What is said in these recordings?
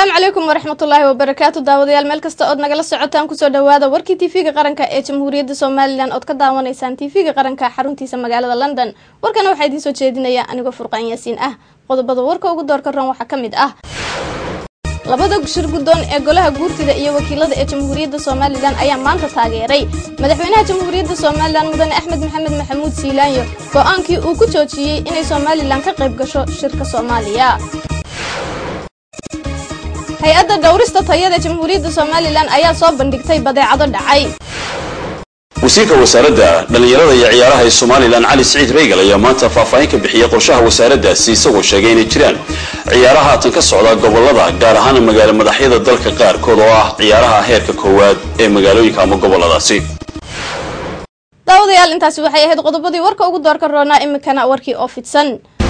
asalaamu calaykum waraxmatullaahi wabarakaatu daawadayaal meel kasta ood nagala socotaan kusoo dhawaada warkii tv-ga qaranka ee jamhuuriyadda somalilan ood ka daawanaysaan tv-ga qaranka xaruntiisa magaalada london warkana waxaa idiin soo jeedinaya anigoo furqaan yaasiin ah qodobada warka ugu doorka ron waxaa ka mid ah labada shir guddoon ee golaha guurtida iyo wakiilada ee jamhuuriyadda somalilan ayaa maanta taageeray madaxweynaha jamhuuriyadda somalilan mudane axmed maxamed maxamuud siilaanyo go-aankii uu ku joojiyey inay somalilan ka qayb gasho shirka soomaaliya hay-adda dhowrista tayada jamhuuriyadda somalilan ayaa soo bandhigtay badeecado dhacay wasiirka wasaaradda dhallinyarada iyo ciyaaraha ee somalilan cali siciid reygal ayaa maanta faahfaahin ka bixiyey qorshaha wasaaraddaasi isagoo sheegay inay jiraan ciyaaraha haatan ka socda gobolada gaar ahaan magaalo madaxyada dalka qaarkood oo ah ciyaaraha heerka koowaad ee magaalooyinka ama goboladaasi daawadayaal intaasi waxay ahayd qodobadii warka ugu doorka roonaa iminkana warkii oo fidsan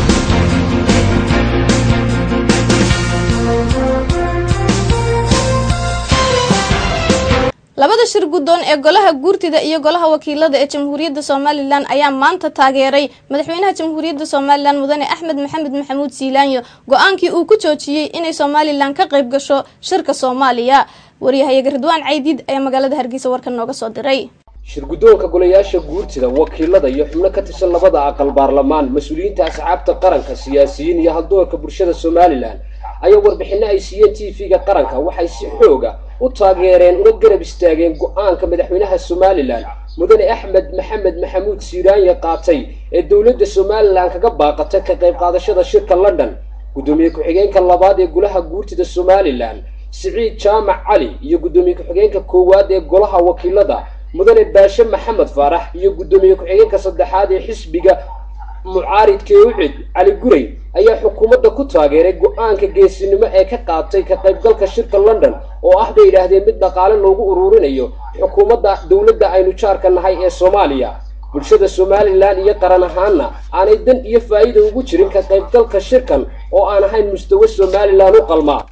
labada shir guddoon ee golaha guurtida iyo golaha wakiilada ee jamhuuriyadda somalilan ayaa maanta taageeray madaxweynaha jamhuuriyadda somalilan mudane axmed maxamed maxamuud siilaanyo go-aankii uu ku joojiyey inay somalilan ka qayb gasho shirka soomaaliya waryahayaga ridwaan caydiid ayaa magaalada hargeysa warkan nooga soo diray shir guddoonka golayaasha guurtida wakiilada iyo xubno ka tirsan labada aqal baarlamaan mas-uuliyiinta asxaabta qaranka siyaasiyiin iyo haldoorka bulshada somalilan ayaa warbixino ay siiyeen t v-ga qaranka waxay si xooga u taageereen una garab istaageen go-aanka madaxweynaha somalilan mudane axmed maxamed maxamuud siiraanya qaatay ee dowladda somalilan kaga baaqatay ka qayb qaadashada shirka london guddoomiye ku-xigeenka labaad ee golaha guurtida somalilan siciid jaamac cali iyo guddoomiye ku-xigeenka koowaad ee golaha wakiilada mudane baashe maxamed faarax iyo guddoomiye ku-xigeenka saddexaad ee xisbiga mucaaridka ee ucid cali guray ayaa xukuumadda ku taageeray go-aanka geesinimo ee ka qaatay ka qaybgalka shirka london oo ah bay yidhaahdeen mid dhaqaale loogu ururinayo xukuumadda dowladda aynu jaarka nahay ee soomaaliya bulshada somalilan iyo qaran ahaanna aanay dan iyo faa'iida ugu jirin ka qaybgalka shirkan oo aan ahayn mustawe somalilan u qalmaa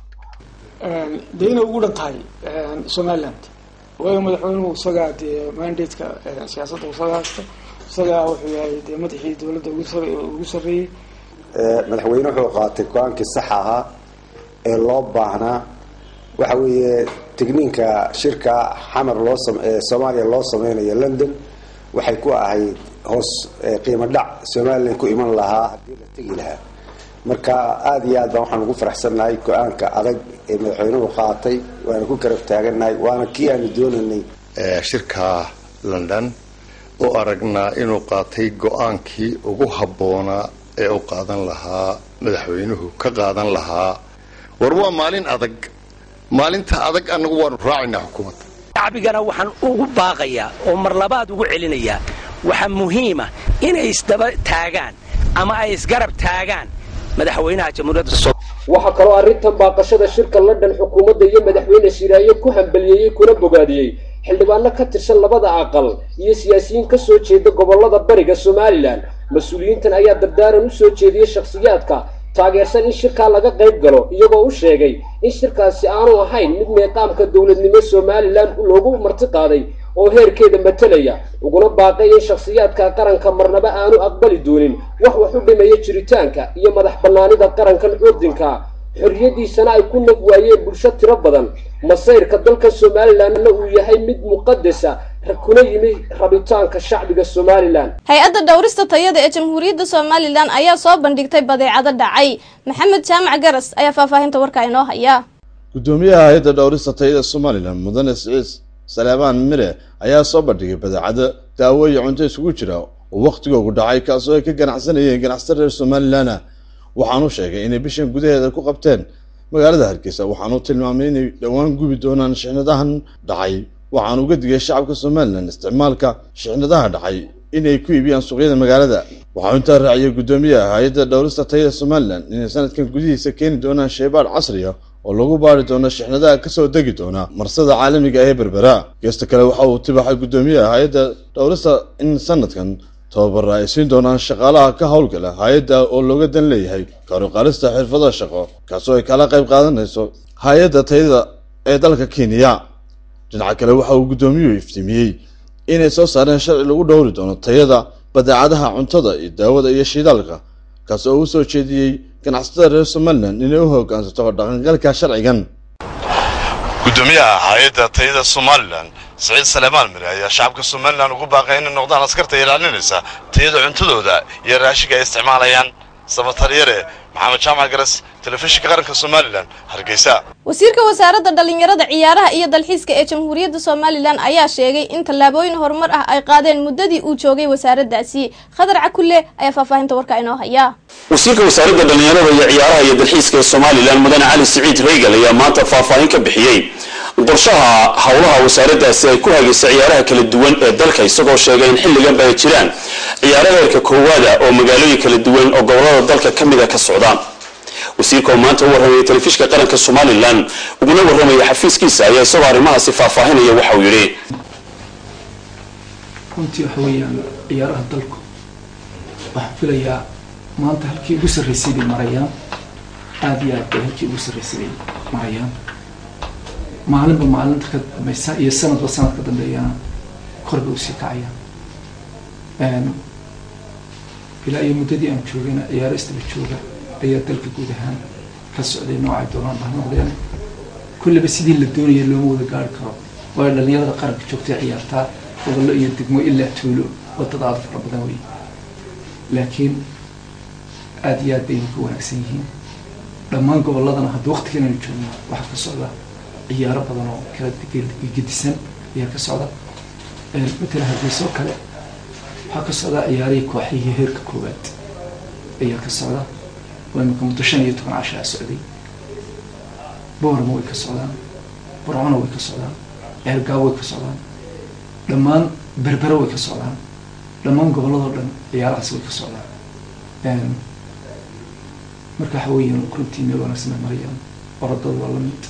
dee inay ugu dhan tahay somaliland waayo madaxweynuhu isagaa dee mandateka siyaasadda isaga haysta isagaa wuxuu yahay dee madaxii dowladda ugu sarreeyey madaxweyne wuxuu qaatay go-aankii saxa ahaa ee loo baahnaa waxa weeye tigniinka shirka xamar loo soomaaliya loo sameynayo london waxay ku ahayd hoos qiimo dhac somalilan ku iman lahaa haddii la tegi lahaa marka aada iyo aad baan waxaan ugu faraxsannahay go-aanka adag ee madaxweynuhu qaatay waana ku garab taagannahay waana kii aanu doonaynay shirka london u aragnaa inuu qaatay go-aankii ugu habboonaa ee u qaadan lahaa madaxweynuhu ka qaadan lahaa war waa maalin adag maalinta adag annagu waanu raacaynaa xukuumadda shacbigana waxaan ugu baaqayaa oo mar labaad ugu celinayaa waxaa muhiima inay isdaba taagaan ama ay isgarab taagaan madaxweynaha jamhuuriyadda waxaa kaloo arrintan baaqashada shirka london xukuumadda iyo madaxweyne siraaye ku hambaliyeeyey kuna bogaadiyey xildhibaano ka tirsan labada aqal iyo siyaasiyiin ka soo jeeda gobollada bariga somalilan mas-uuliyiintan ayaa dardaaran u soo jeediyey shakhsiyaadka taageersan in shirkaa laga qayb galo iyagoo u sheegay in shirkaasi aanu ahayn mid meeqaamka dowladnimo somalilan loogu marti qaaday oo heerkeeda matelaya uguna baaqay in shakhsiyaadka qaranka marnaba aanu aqbali doonin wax wax u dhimaya jiritaanka iyo madax bannaanida qarankan curdinka xorriyaddiisana ay ku nag waayeen bulsho tiro badan masayrka dalka somalilanna uu yahay mid muqadasa kuna yimi rabitaanka shacbiga somalilan hay-adda dhowrista tayada ee jamhuuriyadda somalilan ayaa soo bandhigtay badeecado dhacay maxamed jaamac garas ayaa faahfaahinta warka inoo haya guddoomiyaha hay-adda dhowrista tayada somalilan mudane siciid saleebaan mire ayaa soo bandhigay badeecado daawo iyo cunto isugu jira oo wakhtigoogu dhacay kaasoo ay ka ganacsanayeen ganacsato reer somalilan waxaanu sheegay inay bishan gudaheeda ku qabteen magaalada hargeysa waxaanu tilmaamay inay dhowaan gubi doonaan shixnadahan dhacay waxaanu uga digay shacabka somalilan isticmaalka shixnadaha dhacay inay ku iibiyaan suuqyada magaalada waxau intaa raaciyay guddoomiyaha hay-adda dhowrista tayada somalilan inay sanadkan gudihiisa keeni doonaan shaybaadh casriya oo lagu baari doono shixnadaha kasoo degi doona marsada caalamiga ee berbera geesta kale waxa uu tibaxay guddoomiyaha hay-adda dhowrista in sanadkan tababara ay siin doonaan shaqaalaha ka howlgala hay-adda oo looga dan leeyahay karuqaalista xirfada shaqo kaasoo ay kala qayb qaadanayso hay-adda tayada ee dalka kenya dhinaca kale waxa uu guddoomiyuhu iftiimiyey inay soo saareen sharci lagu dhowri doono tayada badeecadaha cuntada iyo daawada iyo shidaalka kaas oo u soo jeediyey ganacsatada reer somalilan inay u hoggaansato dhaqangalka sharcigan gudoomiyaha hay-adda tayada somalilan siciid saleemaan mire ayaa shacabka somalilan ugu baaqay inay noqdaan askarta ilaalinaysa tayada cuntadooda iyo raashinka ay isticmaalayaan sabataryare maxamed jaamac garas telefishinka qaranka somalilan hargeysa wasiirka wasaaradda dhallinyarada ciyaaraha iyo dalxiiska ee jamhuuriyadda somalilan ayaa sheegay in tallaabooyin horumar ah ay qaadeen muddadii uu joogay wasaaraddaasi khadar cakulle ayaa faahfaahinta warka inoo haya wasiirka wasaaradda dhallinyarada iyo ciyaaraha iyo dalxiiska ee somalilan mudane cali siciid reygal ayaa maanta faahfaahin ka bixiyey qorshaha howlaha wasaaraddaasi ay ku hagaysa ciyaaraha kala duwan ee dalka isagoo sheegay in xilliganba ay jiraan ciyaaro heerka koowaada oo magaalooyin kala duwan oo gobolada dalka ka mida ka socdaan wasiirka oo maanta u warramayay telefishinka qaranka somalilan uguna warramaya xafiiskiisa ayaa isagoo arrimahaasi faahfaahinaya waxa uu yidhi runtii waxa weeyaan ciyaaraha dalku waxaan filayaa maanta halkii ugu sarraysay bay marayaan aada iyo aad bay halkii ugu sarraysay bay marayaan maalinba maalinta ka dambaysa iyo sanadba sanad ka dambeeyana kor bay usii kacayaan ilaa iyo muddadii aan joogayna ciyaaro istaba jooga ayaa dalka guud ahaan ka socday noocay doonaan baa noqdeen kullaba sidii la doonaya looma wada gaari karo waayo dhallinyarada qaranka joogtay ciyaartaa gobollo iyo degmo ilaa tuulo wadada aada fara badan wey laakiin aada iyo aad baynu ka wanaagsan yihiin dhammaan gobolladana hadda waqtigan aynu joogno waxaa ka socda ciyaaro badan oo kala gedisan ayaa ka socda matala hargeysoo kale waxaa ka socda ciyaarihii kooxihii heerka koowaad ayaa ka socda oo imika muddo shan iyo toban cashaa socday boorama way ka socdaan burcona way ka socdaan ceergaawo way ka socdaan dhammaan berbere way ka socdaan dhammaan gobolladoo dhan ciyaarahaas way ka socdaan marka waxa weeyaan runtii meel wanaagsan bay marayaan orodada waa la mid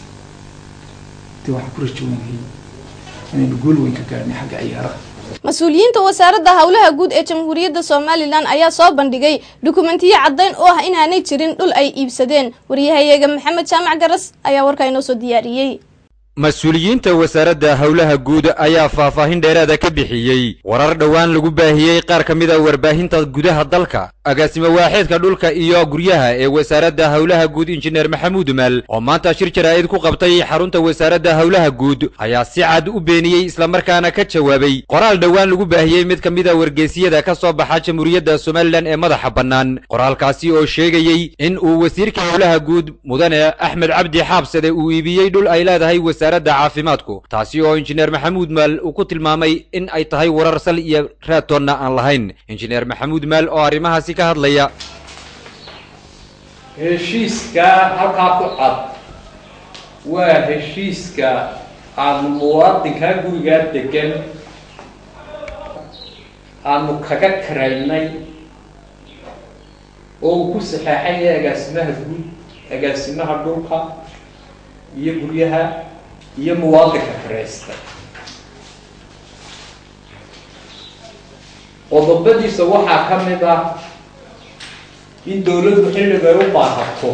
dee waxaan ku rajoonahay inaynu guul weyn ka gaadhnay xagga ciyaaraha mas-uuliyiinta wasaaradda howlaha guud ee jamhuuriyadda somalilan ayaa soo bandhigay dukumentiyo caddayn oo ah inaanay jirin dhul ay iibsadeen waryahayeega maxamed jaamac garas ayaa warkaa inoo soo diyaariyey mas-uuliyiinta wasaaradda howlaha guud ayaa faahfaahin dheeraada ka bixiyey warar dhowaan lagu baahiyey qaar ka mid a warbaahinta gudaha dalka agaasimo waaxeedka dhulka iyo guryaha ee wasaaradda howlaha guud injineer maxamuud maal oo maanta shir jaraa'id ku qabtay xarunta wasaaradda howlaha guud ayaa si cad u beeniyey islamarkaana ka jawaabay qoraal dhowaan lagu baahiyey mid ka mid a wargeysiyada ka soo baxa jamhuuriyadda somalilan ee madaxa bannaan qoraalkaasi oo sheegayey in uu wasiirka howlaha guud mudane axmed cabdi xaabsade uu iibiyey dhul ay leedahay wasaaradda caafimaadku taasi oo injineer maxamuud maal uu ku tilmaamay in ay tahay warar sal iyo raatoonna aan lahayn injineer maxamuud maal oo arrimahaasi ka hadlaya heshiiska halkaa ku cad waa heshiiska aanu muwaadinkaa gurigaa degan aanu kaga karaynay oo uu ku saxeexay agaasimaha guud agaasimaha dhulka iyo guryaha iyo muwaadinka karaysta qodobadiisa waxaa ka mid ah in dowladdu xilligay u baahato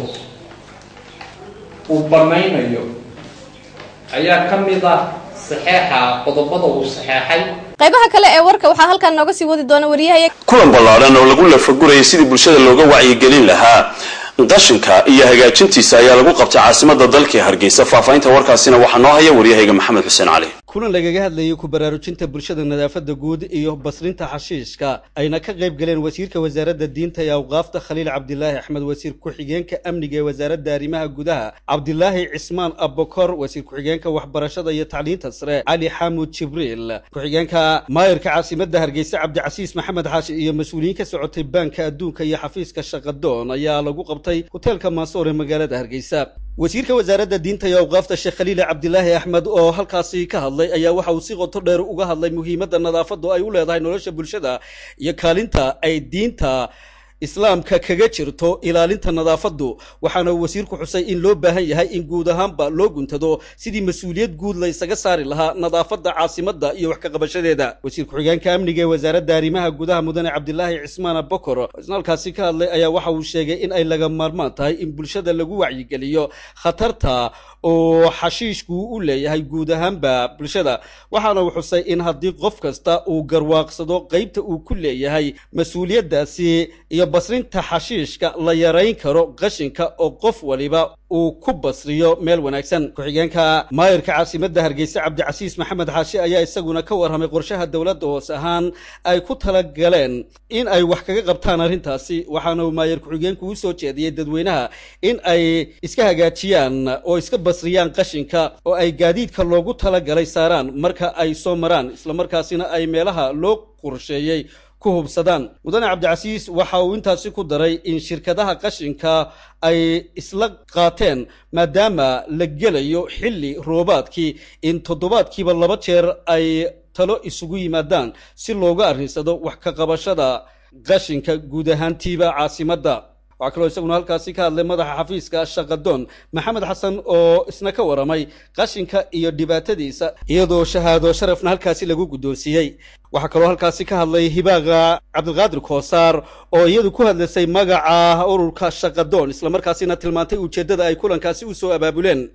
uu banaynayo ayaa ka mid ah saxeexa qodobada uu saxeexay qaybaha kale ee warka waxaa halkan nooga sii wadi doona waryahaye kulan ballaadhan oo lagu lafagurayay sidii bulshada looga wacyigelin lahaa qashinka iyo hagaajintiisa ayaa lagu qabtay caasimada dalka hargeysa faahfaahinta warkaasina waxaa noo haya waryahayga maxamed xuseen cali kulan lagaga hadlayay ku baraarujinta bulshada nadaafadda guud iyo basrinta xashiishka ayna ka qayb galeen wasiirka wasaaradda diinta iyo awqaafta khaliil cabdilaahi axmed wasiir ku-xigeenka amniga ee wasaaradda arrimaha gudaha cabdilaahi cismaan abokor wasiir ku-xigeenka waxbarashada iyo tacliinta sare cali xamuud jibriil ku-xigeenka maayirka caasimadda hargeysa cabdicasiis maxamed xaashi iyo mas-uuliyiin ka socotay baanka adduunka iyo xafiiska shaqadoon ayaa lagu qabtay hoteelka maasoor ee magaalada hargeysa wasiirka wasaaradda diinta iyo awqaafta sheekh khaliil cabdilaahi axmed oo halkaasi ka hadlay ayaa waxa uu si qoto dheer uga hadlay muhiimadda nadaafaddu ay u leedahay nolosha bulshada iyo kaalinta ay diinta islaamka kaga jirto ilaalinta nadaafaddu waxaana wasiirku xusay in loo baahan yahay in guud ahaanba loo guntado sidii mas-uuliyad guud la ysaga saari lahaa nadaafadda caasimadda iyo wax ka qabashadeeda wasiir ku-xigeenka amniga ee wasaaradda arrimaha gudaha mudane cabdilaahi cismaan abokor oo isna halkaasi ka hadlay ayaa waxa uu sheegay in ay laga maarmaan tahay in bulshada lagu wacyigeliyo khatarta oo xashiishku u leeyahay guud ahaanba bulshada waxaana uu xusay in haddii qof kasta uu garwaaqsado qeybta uu ku leeyahay mas-uuliyaddaasi iyo iyo basrinta xashiishka la yarayn karo qashinka oo qof waliba uu ku basriyo meel wanaagsan ku-xigeenka maayirka caasimadda hargeysa cabdicasiis maxamed xaashi ayaa isaguna ka warramay qorshaha dowladda hoos ahaan ay ku talagaleen in ay wax kaga qabtaan arrintaasi waxaana uu maayir ku-xigeenku u soo jeediyey dadweynaha in ay iska hagaajiyaan oo iska basriyaan qashinka oo ay gaadiidka loogu talagalay saaraan marka ay soo maraan islamarkaasina ay meelaha loo qorsheeyey ku hubsadaan mudane cabdicasiis waxa uu intaasi ku daray in shirkadaha qashinka ay isla qaateen maadaama la gelayo xilli roobaadkii in toddobaadkiiba laba jeer ay talo isugu yimaadaan si looga arrinsado wax ka qabashada qashinka guud ahaantiiba caasimadda waxaa kaloo isaguna halkaasi ka hadlay madaxa xafiiska shaqadoon maxamed xasan oo isna ka waramay qashinka iyo dhibaatadiisa iyadoo shahaado sharafna halkaasi lagu guddoonsiiyey waxaa kaloo halkaasi ka hadlay hibaaqa cabdilqaadir koosaar oo iyadu ku hadlaysay magaca ururka shaqadoon islamarkaasina tilmaantay ujeeddada ay kulankaasi u soo abaabuleen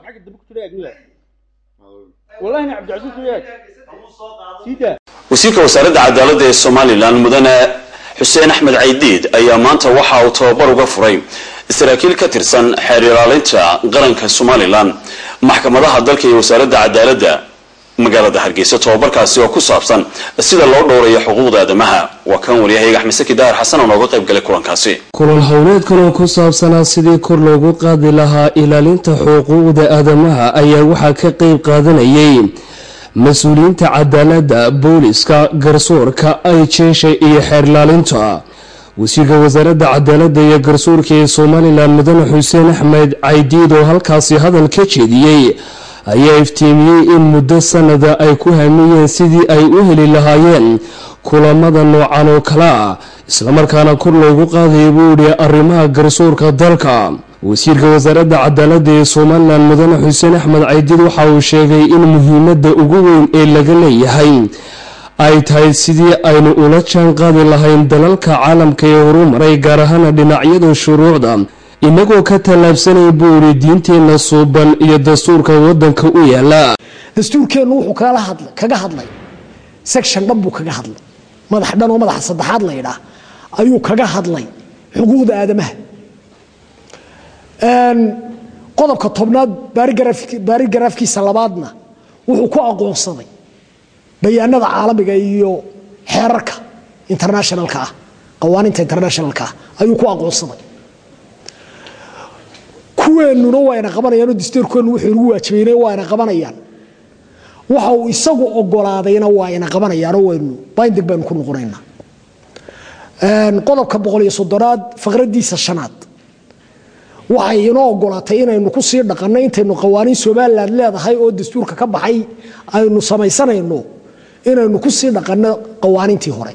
wasiirka wasaaradda cadaaladda ee somalilan mudane xuseen axmed caydiid ayaa maanta waxa uu tababar uga furay saraakiil ka tirsan xeer ilaalinta qaranka somalilan maxkamadaha dalka iyo wasaaradda cadaaladda magaalada hargeysa tobabarkaasi oo ku saabsan sida loo dhowrayo xuquuqda aadamaha waa kan waryahayaga axmed saki daahir xasan oo nooga qayb galay kulankaasi kulan howleedkan oo ku saabsanaa sidii kor loogu qaadi lahaa ilaalinta xuquuqda aadamaha ayaa waxaa ka qeyb qaadanayay mas-uuliyiinta cadaaladda booliska garsoorka ay jeesha iyo xeerlaalinta wasiirka wasaaradda cadaaladda iyo garsoorka ee somalilan mudane xuseen axmed caydiid oo halkaasi hadal ka jeediyey ayaa iftiimiyey in muddo sanada ay ku hamiyeen sidii ay u heli lahaayeen kulamada noocan oo kale ah islamarkaana kor loogu qaadaya buu idhi arrimaha garsoorka dalka wasiirka wasaaradda cadaaladda ee somalilan mudane xuseen axmed caydiid waxa uu sheegay in muhiimadda ugu weyn ee laga leeyahay ay tahay sidii aynu ula jaan qaadi lahayn dalalka caalamka ee horumaray gaar ahaana dhinacyada shuruucda inagoo ka tallaabsanay buu idhi diinteenna suuban iyo dastuurka waddanka u yaala dastuurkeennu wuxuu kala hadlay kaga hadlay section dhan buu kaga hadlay madax dhan oo madaxa saddexaad la yidhaah ayuu kaga hadlay xuquuqda aadamaha qodobka tobnaad baarigaraafkiisa labaadna wuxuu ku aqoonsaday bayaanada caalamiga iyo xeerarka internationalka ah qawaaniinta internationalka ah ayuu ku aqoonsaday kuweennuna waayna qabanayaan oo dastuurkeennu wuxuu nagu waajibayna waayna qabanayaan waxa uu isagu ogolaadayna waayna qabanayaanoo waynu binding baynu ku noqonaynaa qodobka boqol iyo soddonaad faqradiisa shanaad waxay inoo ogolaatay inaynu ku sii dhaqanno intaynu qawaaniin somalilan leedahay oo dastuurka ka baxay aynu samaysanayno inaynu ku sii dhaqanno qawaaniintii hore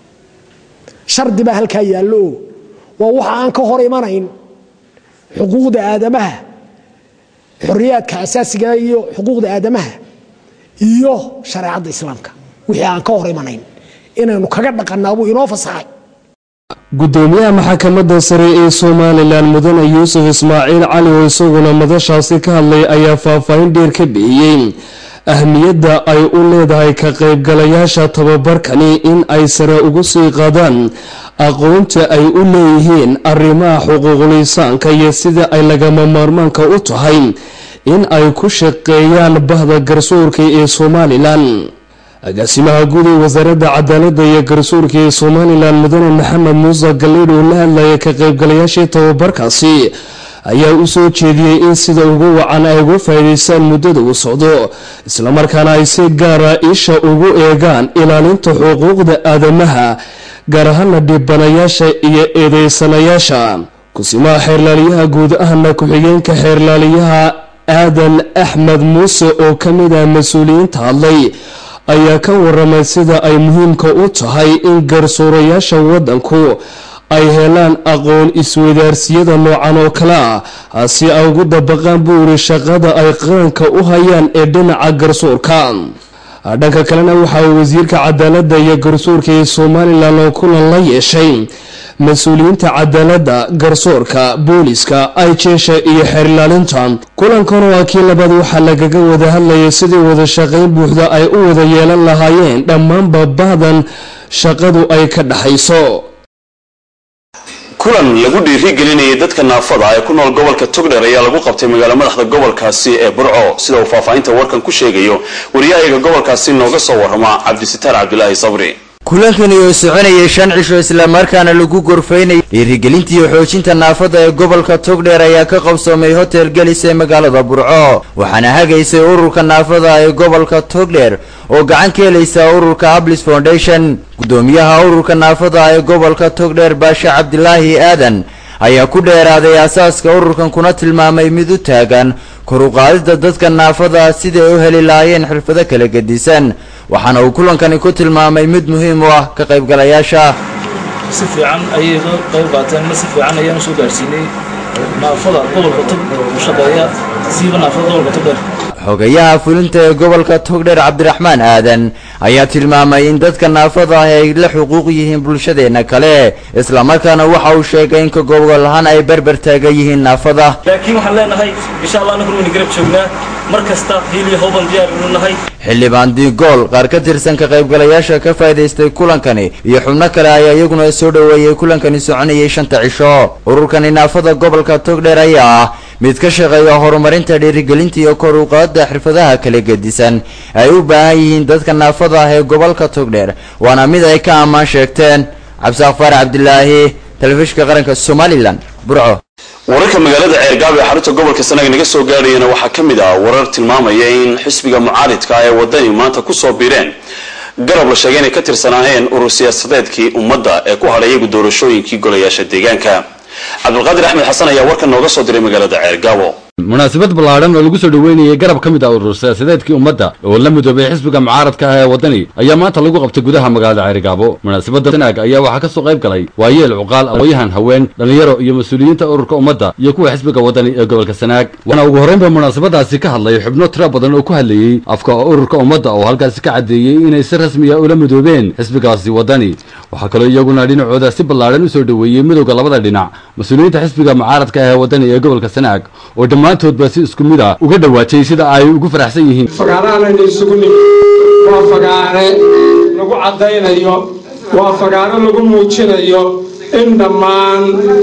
shardi baa halkaa yaallo oo waa waxa aan ka hor imanayn xuquuqda aadamaha xoriyaadka asaasiga iyo xuquuqda aadamaha iyo shareecadda islaamka wixii aan ka hor imanayn inaynu kaga dhaqannaabuu inoo fasaxay gudoomiyaha maxkamadda sare ee somalilan mudane yuusuf ismaaciil cali oo isaguna madashaasi ka hadlay ayaa faahfaahin dheer ka bixiyey ahmiyadda ay u leedahay ka qaybgalayaasha tababarkani in ay sare ugu sii qaadaan aqoonta ay u leeyihiin arrimaha xuquuqulisaanka iyo sida ay lagama maarmaanka u tahay in ay ku shaqeeyaan bahda garsoorka ee somalilan agaasimaha guud ee wasaaradda cadaaladda iyo garsoorka ee somalilan mudane maxamed muuse galleedh oo la hadlaya ka qaybgalayaashii tababarkaasi ayaa u soo jeediyey in sida ugu wacan ay uga faa'iidaystaan muddada uu socdo islamarkaana ay si gaara isha ugu eegaan ilaalinta xuquuqda aadamaha gaar ahaana dhibanayaasha iyo eedeysanayaasha kusimaha xeerlaaliyaha guud ahna ku-xigeenka xeerlaaliyaha aadan axmed muuse oo ka mid ah mas-uuliyiinta hadlay ayaa ka waramay sida ay muhiimka u tahay in garsoorayaasha waddanku ay helaan aqoon iswadaarsiyada noocan oo kale ah si ay ugu dabaqaan buu yidhi shaqada ay qaranka u hayaan ee dhinaca garsoorka dhanka kalena waxa uu wasiirka cadaaladda iyo garsoorka ee somalilan oo kulan la yeeshay mas-uuliyiinta cadaaladda garsoorka booliska ayjeesha iyo xeerlaalinta kulankan oo ah kii labaad waxaa lagaga wada hadlayay sidii wada shaqayn buuxda ay u wada yeelan lahaayeen dhammaanba bahdan shaqadu ay ka dhaxayso kulan lagu dhiirigelinayay dadka naafada ee ku nool gobolka togdher ayaa lagu qabtay magaalo madaxda gobolkaasi ee burco sida uu faahfaahinta warkan ku sheegayo wariyahayaga gobolkaasi nooga soo warrama cabdisitaar cabdilaahi sabri kulankani oo soconayay shan cisho islamarkaana lagu gorfaynayay dhiirigelintii xoojinta naafada ee gobolka togdheer ayaa ka qabsoomay hotel gelis ee magaalada burco waxaana hagaysay ururka naafada ee gobolka togdheer oo gacan ka helaysa ururka hablis foundation gudoomiyaha ururka naafada ee gobolka togdheer baashe cabdilaahi aadan ayaa ku dheeraaday asaaska ururkan kuna tilmaamay mid u taagan kor u qaadida dadka naafada siday u heli lahaayeen xirfado kala gedisan waxaana uu kulankani ku tilmaamay mid muhiim u ah ka qaybgalayaasha si fiican ayay uga qayb qaateen ma si fiican ayaan usoo gaarsiinay naafada gobolka tog u shaqeeya siiba naafada gobolka togdheer xogayaha fulinta ee gobolka togdheer cabdiraxmaan aadan ayaa tilmaamay in dadka naafada ah ay la xuquuq yihiin bulshadeenna kale islamarkaana waxa uu sheegay in ka gobol ahaan ay berber taagan yihiin naafada laakiin waxaan leenahay insha allah annagu wayna garab joognaa mar kasta hiil iyo howban diyaar inu nahay xildhibaan digool qaar ka tirsan ka qaybgalayaasha ka faa'iidaystay kulankani iyo xubno kale ayaa iyaguna soo dhoweeyey kulankani soconayay shanta cisho ururkani naafada gobolka togdheer ayaa ah mid ka shaqeeya horumarinta dhiirigelinta iyo kor u qaadda xirfadaha kala gedisan ay u baahan yihiin dadka naafada ah ee gobolka togdheer waana mid ay ka ammaan sheegteen cabdisaaq faarax cabdilaahi telefishinka qaranka somalilan burco wararka magaalada ceergaab ee xarunta gobolka sanaag naga soo gaadhayana waxaa ka mid ah warar tilmaamaya in xisbiga mucaaridka ah ee wadani maanta kusoo biireen garab la sheegay inay ka tirsanaayeen urur siyaasadeedkii ummadda ee ku hadhay iyagu doorashooyinkii golayaasha deegaanka cabdulqaadir axmed xasan ayaa warkan nooga soo diray magaalada ceergaabo munaasabad ballaadhan oo lagu soo dhoweynayay garab ka mid ah urur siyaasadeedkii ummadda oo la midoobay xisbiga mucaaradka ah ee waddani ayaa maanta lagu qabtay gudaha magaalada ceerigaabo munaasabadda sanaag ayaa waxaa ka soo qayb galay waayeel cuqaal aqooyahan haween dhallinyaro iyo mas-uuliyiinta ururka ummadda iyo kuwa xisbiga waddani ee gobolka sanaag waxaana ugu horreynba munaasabadaasi ka hadlay xubno tiro badan oo ku hadlayey afka ururka ummadda oo halkaasi ka caddeeyey inay si rasmiya ula midoobeen xisbigaasi waddani waxaa kaloo iyaguna dhinacooda si ballaadhan u soo dhoweeyey midowda labada dhinac mas-uuliyiinta xisbiga mucaaradka ah ee waddani ee gobolka sanaag oo dhammaantoodba si isku mid a uga dhowaatay sida ay ugu faraxsan yihiin fagaarahanaynu isugu nimid waa fagaare lagu caddaynayo waa fagaare lagu muujinayo in dhammaan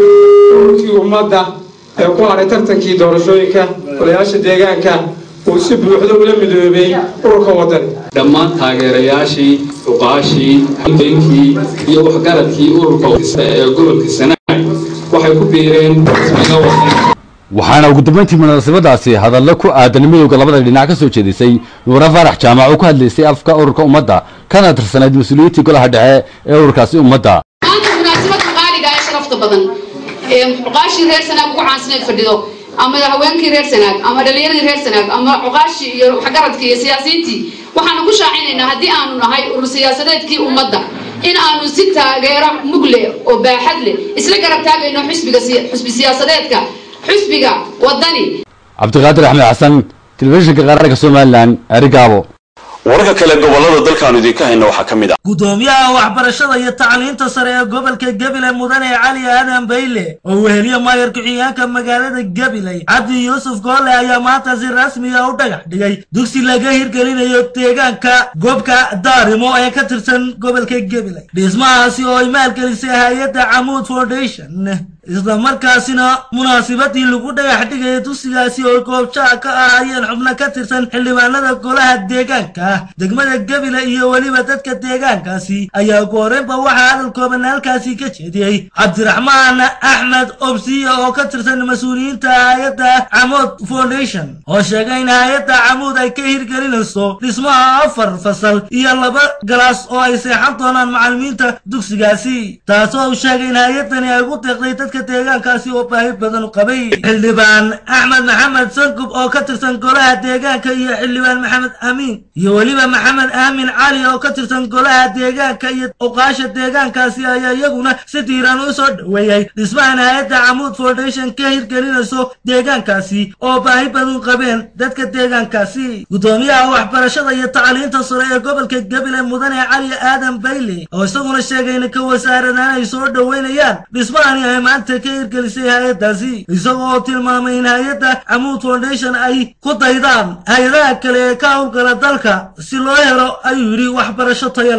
ururkii ummadda ee ku hadhay tartankii doorashooyinka golayaasha deegaanka uu si buuxda ula midoobay ururka waddan dhammaan taageerayaashii uqaashii benkii iyo waxgaradkii ururka ee gobolka sanaag waxay ku biireen ismiga waddan waxaana ugu dambeyntii munaasabadaasi hadallo ku aadan midowda labada dhinac ka soo jeedisay nuura faarax jaamac oo ku hadlaysay afka ururka ummadda kana tirsanayd mas-uuliyiintii golaha dhexe ee ururkaasi ummadda maanta munaasabada qaaliga ee sharafta badan ee cuqaashii reer sanaag ugu caansaneed fadhido ama haweenkii reer sanaag ama dhalinyaradii reer sanaag ama cuqaashii iyo waxgaradkii iyo siyaasiyiintii waxaanu ku shaacinaynaa haddii aanu nahay urur siyaasadeedkii ummadda in aanu si taageero mug leh oo baaxad leh isla garab taagayno xisbiga xusbi siyaasadeedka xusbiga wadani cabdiqaadir axmed xasan telefishinka qaranka somalilan arigaabo wararka kale gobolada dalkaanu idinka hayna waxaa ka mid ah gudoomiyaha waxbarashada iyo tacliinta sare ee gobolka gabiley mudane cali aadan bayle oo weheliye maayar ku-xigeenka magaalada gabiley cabdi yuusuf goole ayaa maanta si rasmiga u dhagax dhigay dugsi laga hirgelinayo deegaanka goobka daarimo ee ka tirsan gobolka gabiley dhismahaasi oo ay maalgelisay hay-adda camuud foundation isla markaasina munaasibadii lagu dhagax dhigaya dugsigaasi oo goobjaha ka ahaayeen xubno ka tirsan xildhibaanada golaha deegaanka degmada gabile iyo weliba dadka deegaankaasi ayaa gooreynba waxaa hadal kooban halkaasi ka jeediyey cabdiraxmaan axmed obsiya oo ka tirsan mas-uuliyiinta hay-adda camuud foundation oo sheegay in hay-adda camuud ay ka hirgelinayso dhismaha afar fasal iyo laba galaas oo ay seexan doonaan macalimiinta dugsigaasi taasoo uu sheegay in hay-adani ay ugu deeqday dadka deegaankaasi oo baahi badan u qabay xildhibaan axmed maxamed sangub oo ka tirsan golaha deegaanka iyo xildhibaan maxamed amiin iyo weliba maxamed aamin cali oo ka tirsan golaha deegaanka iyo oqaasha deegaankaasi ayaa iyaguna si diiran u soo dhoweeyey dhismahan hay-adda camuud foundation ka hirgelinayso deegaankaasi oo baahi badan qabeen dadka deegaankaasi gudoomiyaha waxbarashada iyo tacliinta sare ee gobolka gabiley mudane cali aadan bayle oo isaguna sheegay in ka wasaaradan ay soo dhoweynayaan dhismahani ay maanta ka hirgelisay hay-addaasi isagoo oo tilmaamay in hay-adda camuud foundation ay ku daydaan hay-adaha kale ee ka howlgala dalka si loo helo ayuu yidhi waxbarasho tayo leh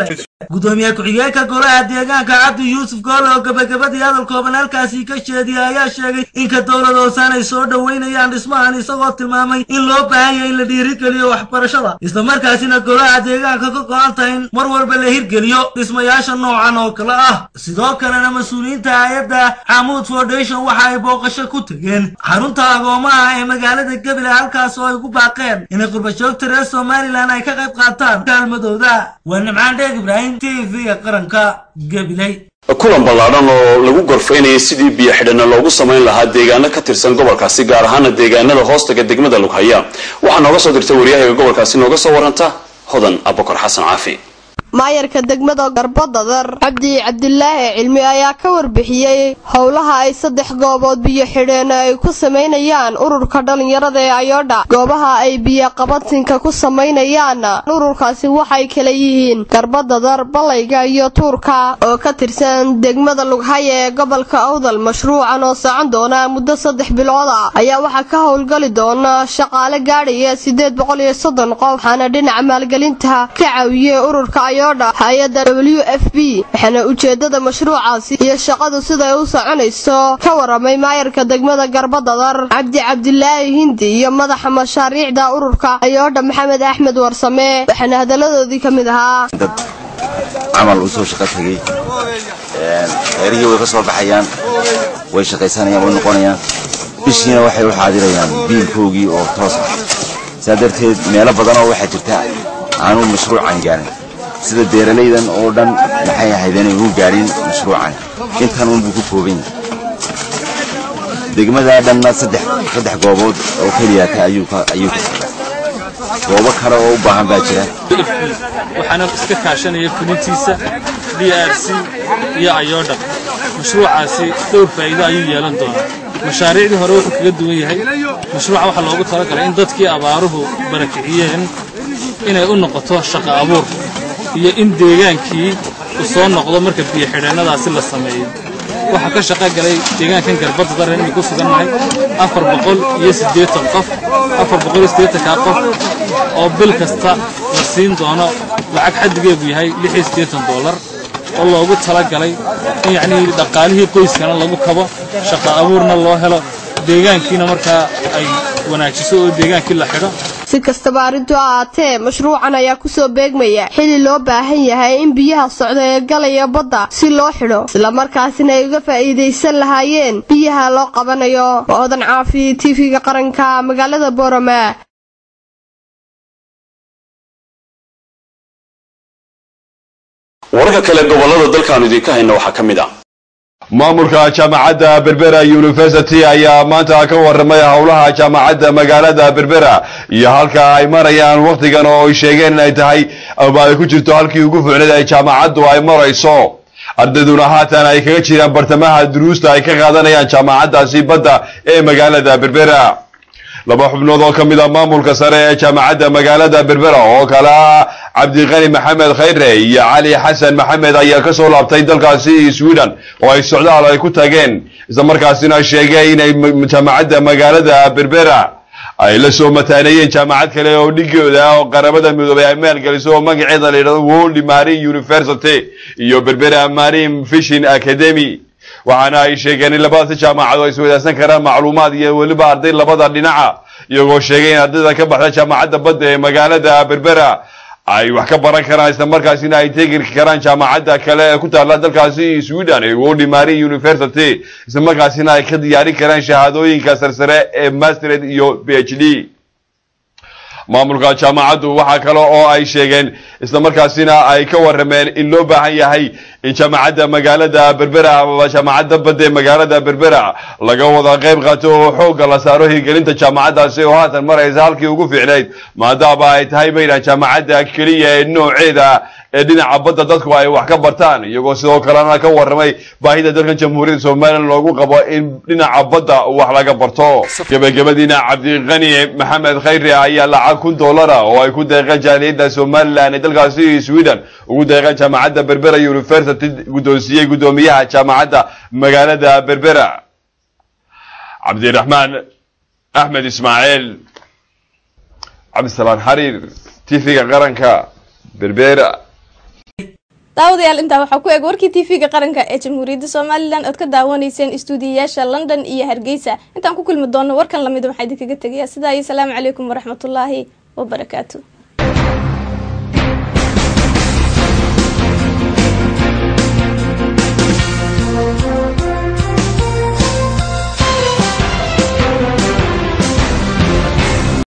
gudoomiye ku-xigeenka golaha deegaanka cabdi yuusuf goole oo gabagabadii hadal kooban halkaasi ka jeediyay ayaa sheegay inka dowlad hoosaan ay soo dhoweynayaan dhismahan isagoo tilmaamay in loo baahan yahay in la dhiirigeliyo waxbarashada islamarkaasina golaha deegaanka ka go-an tahay in mar walba la hirgeliyo dhismayaasha noocan oo kale ah sidoo kalena mas-uuliyiinta hay-adda xamuud foundation waxa ay booqasho ku tegeen xarunta agoomaha ee magaalada gebile halkaas oo ay ugu baaqeen inay qurbajoogta reer somalilan ay ka qayb qaataan kaalmadooda waa nimcaan dheeg ibraahim t v-ga qaranka gabiley kulan ballaadhan oo lagu gorfaynayay sidii biyo xidhana loogu samayn lahaa deegaano ka tirsan gobolkaasi gaar ahaana deegaanada hoostaga degmada lughaya waxaa nooga soo dirta waryahaga gobolkaasi nooga soo waranta hodan abukar xasan caafi maayarka degmada garbadadar cabdi cabdilaahi cilmi ayaa ka warbixiyey howlaha ay saddex goobood biyo xidheen ay ku samaynayaan ururka dhallinyarada ee ayodha goobaha ay biyo qabatinka ku samaynayaan ururkaasi waxay kala yihiin garbadadar balayga iyo tuurka oo ka tirsan degmada lughaya ee gobolka awdal mashruucan oo socon doona muddo saddex bilood ah ayaa waxaa ka howlgali doona shaqaale gaadhaya sideed boqol iyo soddon qof waxaana dhinaca maalgelinta ka caawiyey ururka hay-adda w f b waxaana ujeedada mashruucaasi iyo shaqadu siday u soconayso ka waramay maayarka degmada garbadadar cabdi cabdilaahi hindi iyo madaxa mashaariicda ururka ayoodha maxamed axmed warsame waxaana hadaladoodii ka mid ahaa dad camal u soo shaqo tegey reerihii way ka soo baxayaan way shaqaysanayaan way noqonayaan bishiina waxay u xaadirayaan biilkoogii oo toos ah saa darteed meelo badanoo waxaa jirta aanu mashruucan gaarin sida beeralaydan oo dhan maxay ahayd inay u gaadhin mashruucan intan unbuu ku kooban yahay degmadaa dhanna saddex saddex goobood oo keliyata ayuu ka ayuu ka goobo kale oo u baahan baa jira waxaana iska kaashanaya fulintiisa d r c iyo ayodha mashruucaasi dhowr faa'iido ayuu yeelan doonaa mashaariicdii hore wuxuu kaga duwan yahay mashruuca waxaa loogu talagalay in dadkii abaaruhu barakiciyeen inay u noqoto shaqo abuur iyo in deegaankii uu soo noqdo marka biyo xidheennadaasi la sameeyo waxaa ka shaqo galay deegaankan garbadda daran inay ku sugannahay afar boqol iyo siddeetan qof afar boqol iyo siddeetankaa qof oo bil kasta la siin doono lacag xaddigeedu yahay lix iyo siddeetan dollar oo loogu talagalay in yacnii dhaqaalihii qoyskana lagu kabo shaqo abuurna loo helo deegaankiina markaa ay wanaajiso oo deegaankii la xidho si kastaba arrintu ha ahaatee mashruucan ayaa kusoo beegmaya xili loo baahan yahay in biyaha socda ee galaya badda si loo xidho islamarkaasina ay uga faa'iidaysan lahaayeen biyaha loo qabanayo oodan caafi tv-ga qaranka magaalada boorama wararka kale gobolada dalkaanu idinka hayna waxaa ka mid ah maamulka jaamacadda berbera university ayaa maanta ka waramay howlaha jaamacadda magaalada berbera iyo halka ay marayaan wakhtigan oo ay sheegeen inay tahay ama ay ku jirto halkii ugu ficneed ay jaamacaddu ay marayso ardayduna haatan ay kaga jiraan bartamaha duruusta ay ka qaadanayaan jaamacaddaasi badda ee magaalada berbera laba xubnood oo ka mid a maamulka sare ee jaamacadda magaalada berbera oo kale ah cabdiqani maxamed khayre iyo cali xasan maxamed ayaa ka soo laabtay dalkaasi sweden oo ay socdaal ay ku tageen isla markaasina sheegay inay jaamacadda magaalada berbera ay la soo mataaneeyeen jaamacad kale oo dhigooda oo qaramada midoobay ay maalgeliso oo magaceeda la yidhahdo world marine university iyo berbera marine fishing academy waxaana ay sheegeen in labadaasi jaamacado ay iswadaagsan karaan macluumaad iyo weliba arday labada dhinaca iyagoo sheegay in ardayda ka baxda jaamacadda badda ee magaalada berbera ay wax ka baran karaan isla markaasina ay tegi karaan jaamacadda kale ee ku taalla dalkaasi sweden ee world marine university isla markaasina ay ka diyaarin karaan shahaadooyinka sarsare ee mastered iyo b h d maamulka jaamacaddu waxaa kale oo ay sheegeen isla markaasina ay ka warameen in loo baahan yahay in jaamacadda magaalada berbera amaba jaamacadda badda ee magaalada berbera laga wada qayb qaato oo xoogga la saaro hirgelinta jaamacaddaasi oo haatan maraysa halkii ugu fiicnayd maadaama ay tahay baydhan jaamacadda keliya ee nooceeda ee dhinaca badda dadku ay wax ka bartaan iyagoo sidoo kalena ka waramay baahida dalkan jamhuuriyadda somalilan loogu qabo in dhinaca badda wax laga barto gebagabadiina cabdiqani maxamed khayre ayaa lacag kun dollara oo ay ku deeqeen jaaliyadda somalilan ee dalkaasi sweden ugu deeqeen jaamacadda berbera university guddoonsiiyey guddoomiyaha jaamacadda magaalada berbera cabdiraxmaan axmed ismaaciil cabdisalaan xariir tv-ga qaranka berbera daawadayaal intaa waxaa ku eg warkii tv-ga qaranka ee jamhuuriyadda somalilan ood ka daawanayseen istuudiyayaasha london iyo hargeysa intaan ku kulmi doono warkan lamid waxaa idinkaga tegayaa sidaa iyo salaamu calaykum waraxmatullaahi wabarakaatu